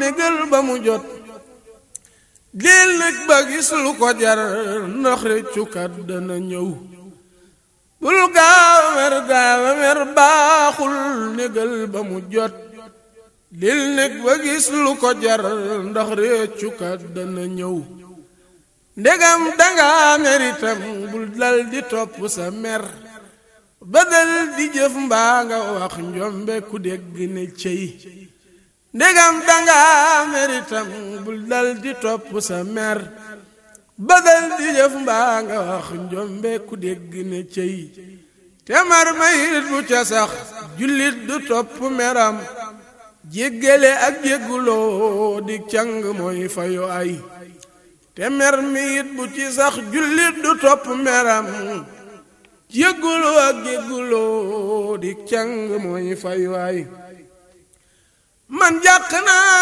négal ba mu jot dil nag ba gis lu ko jar ndax réccukat dana ñëw bul gaaw a mer gaaw a mer baaxul négal ba mu jot dil nag ba gis lu ko jar ndax réccukat dana ñëw ndegam danga meritam bul dal di topp sa mer ba dal di jëf mbaa nga wax njombe ku dégg ne cey ndegam danga meritam bul dal di topp sa mer ba dal di jëf mbaa nga wax njombe ku dégg ne cey te mar mayit bu ca sax jullit du topp meram jéggale ak jégguloo di càng mooy fayu ay te mer mi it bu ci sax jullit du topp meram jéggulu ak jégguloo di càng mooy fay waay man jàq naa